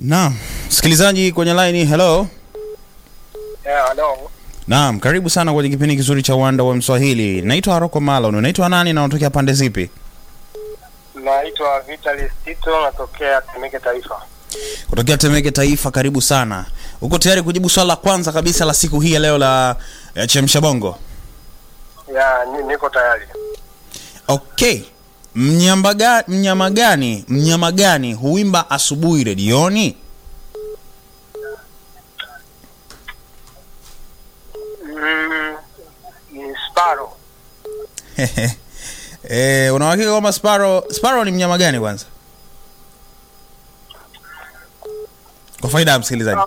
Naam, msikilizaji kwenye line, hello. Yeah, hello. Naam, karibu sana kwenye kipindi kizuri cha Uwanda wa Mswahili. Naitwa Haroko Malon. Unaitwa nani na unatokea pande zipi? Naitwa Vitalis Tito, natokea Temeke Taifa. Kutokea Temeke Taifa, karibu sana. Uko tayari kujibu swala la kwanza kabisa la siku hii ya leo la ya Chemsha Bongo? Ya, ni- niko tayari. Okay. Mnyama gani, mnyama gani, mnyama gani huimba asubuhi redioni? Mm, ni Sparrow. Eh, una uhakika kwamba Sparrow Sparrow ni mnyama gani kwanza? Kwa faida ya msikilizaji.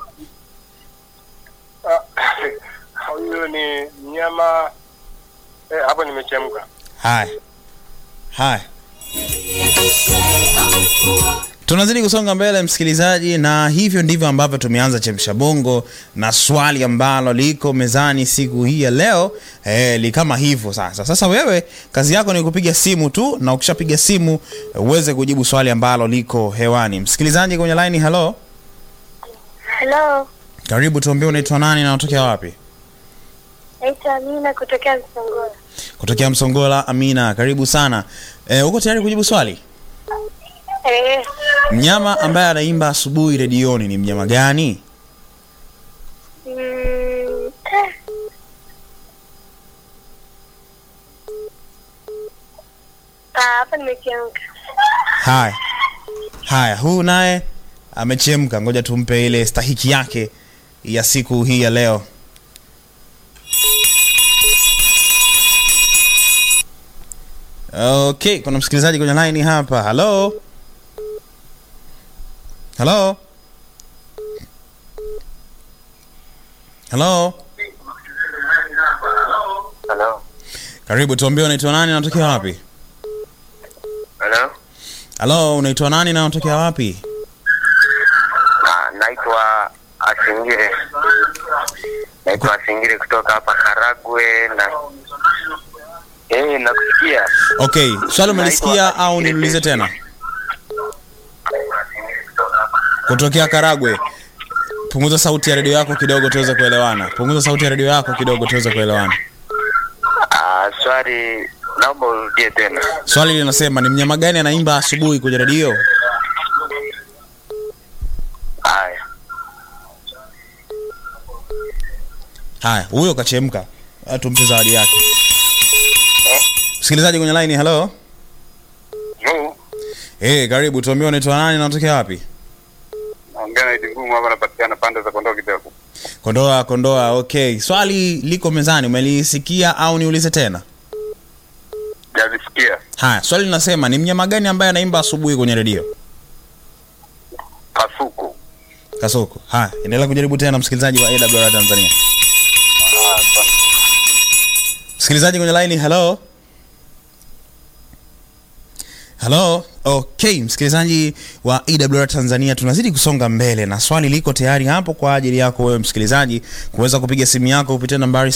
Ah, Huyu ni mnyama eh, hapo nimechemka. Haya, haya, tunazidi kusonga mbele msikilizaji, na hivyo ndivyo ambavyo tumeanza chemsha bongo, na swali ambalo liko mezani siku hii ya leo eh, li kama hivyo sasa. Sasa wewe kazi yako ni kupiga simu tu, na ukishapiga simu uweze kujibu swali ambalo liko hewani. Msikilizaji kwenye line, hello, Hello, karibu, tuambie unaitwa nani na unatokea wapi? naitwa Amina kutokea Msongola. Kutokea Msongola. Amina, karibu sana. Eh, uko tayari kujibu swali? Eh, Mnyama ambaye anaimba asubuhi redioni ni mnyama gani? mm, eh. Ah, hapa nimechemka. Haya, haya, huu naye amechemka. Ngoja tumpe ile stahiki yake ya siku hii ya leo. Okay, kuna msikilizaji kwenye line hapa. Hello, hello, hello. Hello. Karibu, tuambie unaitwa nani na unatokea wapi? Hello. Hello, unaitwa nani na unatokea wapi? Na naitwa Asingire. Naitwa Asingire kutoka hapa Karagwe na Eh, nakusikia. Okay, swali umelisikia Naitwa au Asingire niulize Tesi. tena? Kutokea Karagwe. Punguza sauti ya redio yako kidogo tuweze kuelewana. Punguza sauti ya redio yako kidogo tuweze kuelewana. Ah, swali naomba urudie tena. Swali linasema ni mnyama gani anaimba asubuhi kwenye redio? Haya. Haya, huyo kachemka. Ah, Tumpe zawadi yake. Msikilizaji kwenye line, hello. Yo, Eh, karibu tuambie unaitwa nani na unatokea wapi? naongea na Idi Ngumu hapa napatikana pande za Kondoa kidogo. Kondoa, Kondoa. Okay, swali liko mezani, umelisikia au niulize tena? Jalisikia. Haya, swali linasema ni mnyama gani ambaye anaimba asubuhi kwenye redio? Kasuku. Kasoko. Haya, endelea kujaribu tena msikilizaji wa AWR Tanzania. Ah, asante. Msikilizaji kwenye line, hello. Hello. Okay, msikilizaji wa AWR Tanzania, tunazidi kusonga mbele na swali liko tayari hapo kwa ajili yako wewe msikilizaji kuweza kupiga simu yako kupitia nambari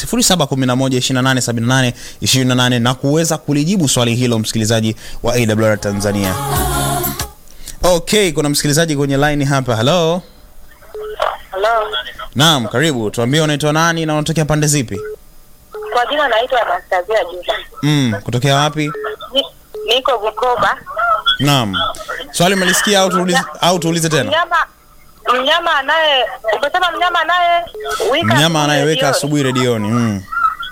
0711287828 na kuweza kulijibu swali hilo msikilizaji wa AWR Tanzania. Okay, kuna msikilizaji kwenye line hapa. Hello. Hello. Naam, karibu. Tuambie unaitwa nani na unatokea pande zipi? Kwa jina naitwa Anastasia Juda. Mm, kutokea wapi? Ni- Niko Bukoba. Naam. Swali umelisikia au tuulize au tuulize tena? Mnyama mnyama anaye umesema mnyama anaye wika Mnyama asubuhi anayeweka redioni. asubuhi redioni. Mm.